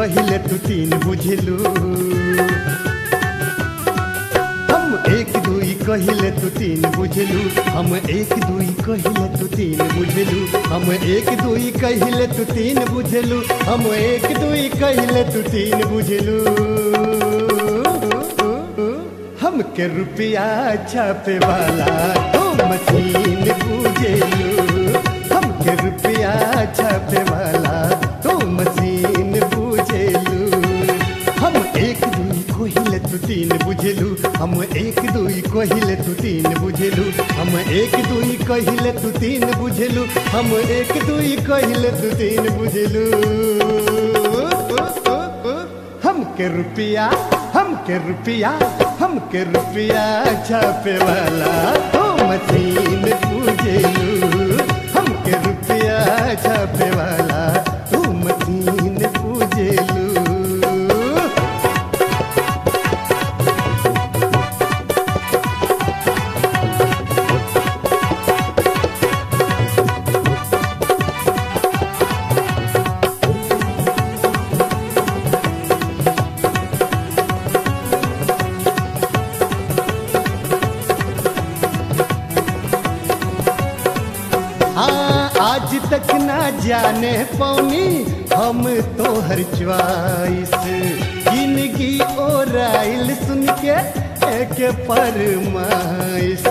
कहिले तू तीन बुझलू हम एक दुई कहिले तू तीन बुझलू हम एक दुई कहिले तू तीन बुझलू हम एक दुई कहिले तू तीन बुझलू हम एक दुई कहिले तू तीन बुझलू हमके रुपया छापे वाला तो मशीन बुझेलू हमके रुपया छापे वाला तो मशीन बुझेलू हम एक दुई कोहिले तू तीन बुझेलू हम एक दुई कोहिले तू तीन बुझेलू हम एक दुई कहिले तू तीन बुझेलू हम एक दुई कहिले तू तीन बुझेलू हमके रुपया हमके रुपया हमके रुपया छापे वाला तो मशीन पूजेलू हमके रुपया छापे वाला तू मशीन पूजेलू हाँ आज तक ना जाने पौनी हम तो हर च्वाइस जिंदगी और आइल सुन के एक फरमाइश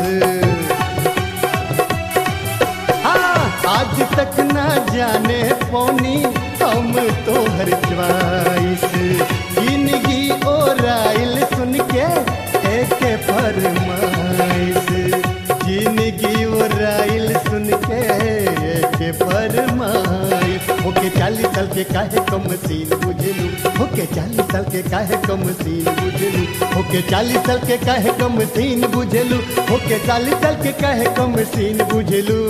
हाँ आज तक ना जाने पौनी हम तो हर च्वाइस जिंदगी और आइल सुन के एक फरमाइश जिंदगी और आइल सुन के एक फरमाइश होके चालीस साल के काहे कम सीन बुझलू होके चालीस साल के काहे कम सीन बुझलू होके चालीस साल के काहे कम सीन बुझलू होके चालीस साल के काहे कम सीन बुझलू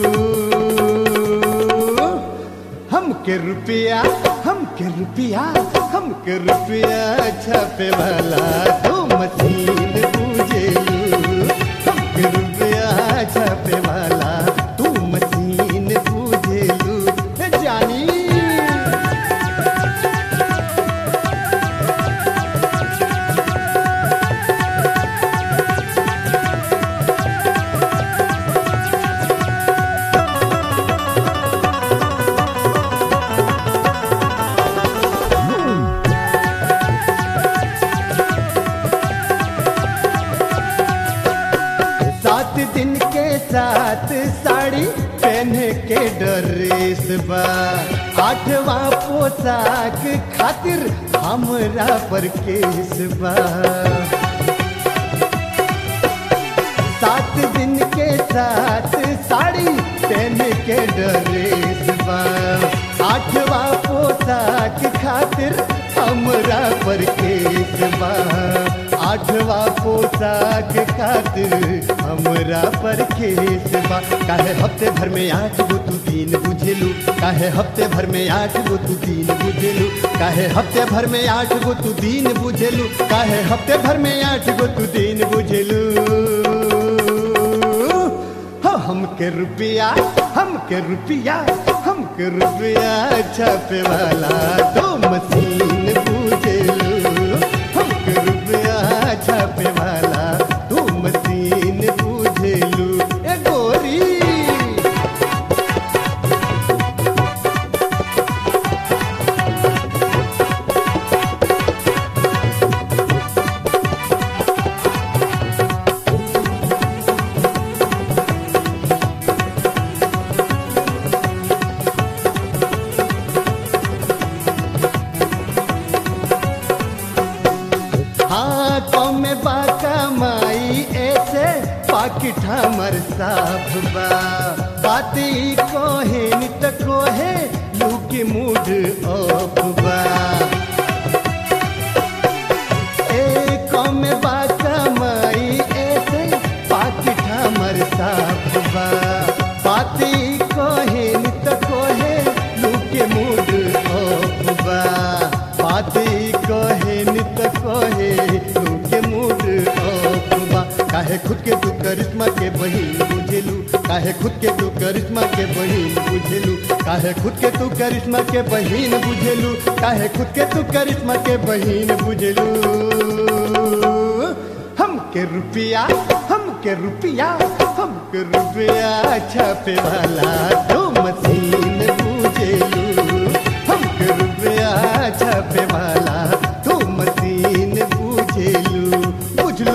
हमके रुपया हमके रुपया हमके रुपया छापे वाला तो मशीन पूजेलू हमके रुपया छापे वाला तू मशीन पूजेलू ए जानी सात दिन के साथ साड़ी पहन के ड्रेस बा आठवां पोशाक खातिर हमरा पर केस बा सात दिन के साथ साड़ी पहन के ड्रेस बा आठवां पोशाक खातिर हमरा पर केस बा आठवां पोशाक खातिर हमरा पर केस बा काहे हफ्ते भर में आठ गो तू तीन बुझेलू काहे हफ्ते भर में आठ गो तू तीन बुझेलू काहे हफ्ते भर में आठ गो तू तीन बुझेलू काहे हफ्ते भर में आठ गो तू तीन बुझेलू हो हमके रुपया हमके रुपया हमके रुपया छापे वाला दो मशीन पूजेलू हमके रुपया छापे वाला दो मशीन पूजेलू ए गोरी हाँ कम बाका माई ऐसे पाकिट हमर साफ बा बाती कोहे नित कोहे लूकी मूड ऑफ बा ए कम बाका माई ऐसे पाकिट हमर साफ बा बाती कोहे नित कोहे लूकी मूड ऑफ बा बाती कोहे नित कोहे लूके मूड ऑफ बा काहे खुद के तू करिश्मा के बहिन बुझेलू काहे खुद के तू करिश्मा के बहिन बुझेलू काहे खुद के तू करिश्मा के बहिन बुझेलू काहे खुद के तू करिश्मा के बहिन बुझेलू हम के रुपया हम के रुपया हम के रुपया छापे वाला तो मशीन बुझेलू हम के रुपया छापे वाला तो मशीन बुझेलू बुझलू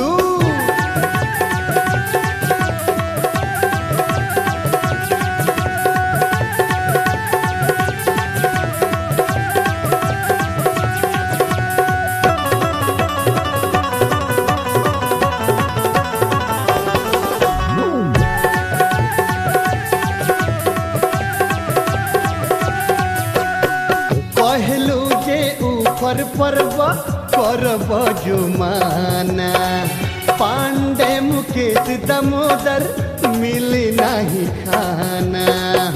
कहलू जे ऊपर परब करब जुमाना पांडे मुकेश दमोदर मिली नहीं खाना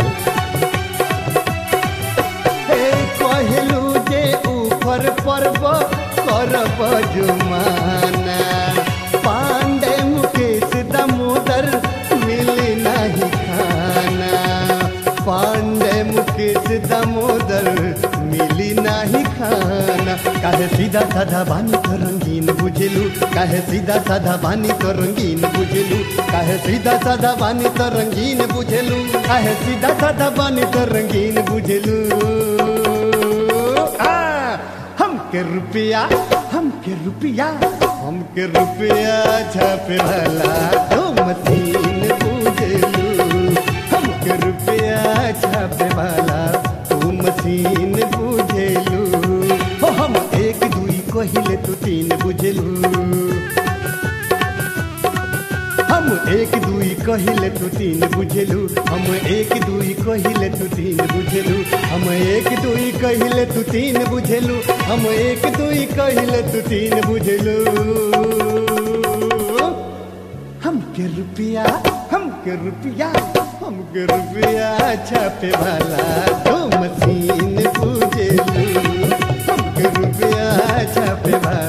हे कहलू जे ऊपर परब करब जुमाना पांडे मुकेश दमोदर मिली नहीं खाना पांडे मुकेश दामोदर मिली नाही खाना काहे सीधा साधा बानी तो रंगीन बुझेलू काहे सीधा साधा बानी तो रंगीन बुझेलू काहे सीधा साधा बानी तो रंगीन बुझेलू काहे सीधा साधा बानी तो रंगीन बुझेलू आ हम के रुपया हम के रुपया हम के रुपया छापे वाला तो मशीन बुझेलू हम के रुपया छापे वाला तू मशीन बुझेलू हो हम एक दुई कहिले तू तीन बुझेलू हम एक दुई कहिले तू तीन बुझेलू हम एक दुई कहिले तू तीन बुझेलू हम एक दुई कहिले तू तीन बुझेलू हम एक दुई कहिले तू तीन बुझेलू हम के रुपया हम के रुपया हम के रुपया छापे वाला दो मशीन बुझेलू हम के रुपया छापे वाला